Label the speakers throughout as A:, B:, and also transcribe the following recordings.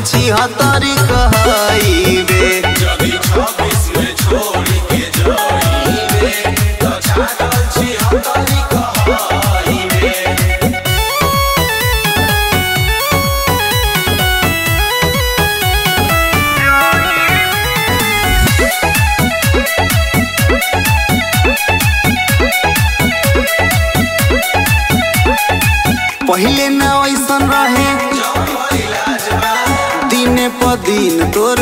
A: छिहत्तरी कहइबे
B: जदि छब्बीस में छोड़ के जाइबे तो छागल छिहत्तरी कहइबे
A: पहिले न ऐसन रहे दिने प दिन तोर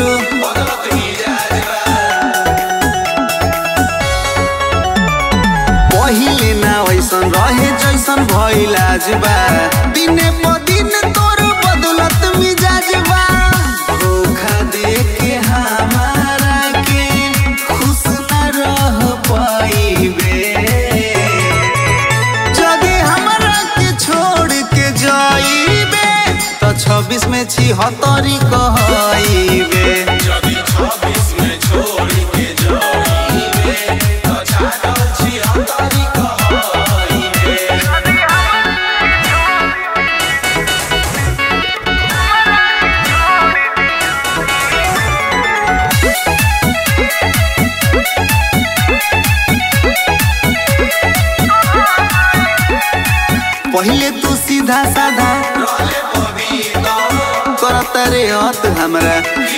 A: पहिले न ऐसन रहे जैसन भइलाज बा दिने प दिन तोर बदलत मिजाज बा धोखा दे के हमारा के खुश न रह पाइबे जदि हमरा के छोड़ के जाइबे तो छब्बीस में छिहत्तरी कहइबे
B: जदि छब्बीस में छोड़ के जाइबे तो छागल छिहत्तरी कहइबे
A: पहिले तू सीधा साधा
B: रहले पवित्र
A: करत रे हत हमरा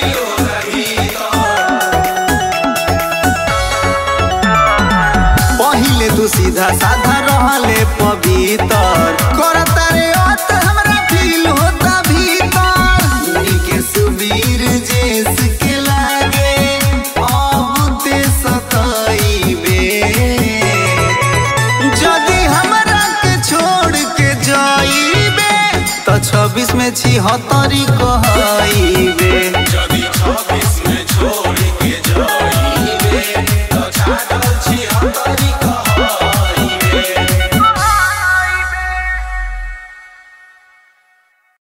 A: पहिले तू सीधा साधा रहले पवित्र करत रे हत हमरा फील होता भीतर उनी के सुबीर जेस के लागे अब ते सताइबे जदि हमरा के छोड़ के जाइबे तो छब्बीस में छिहत्तरी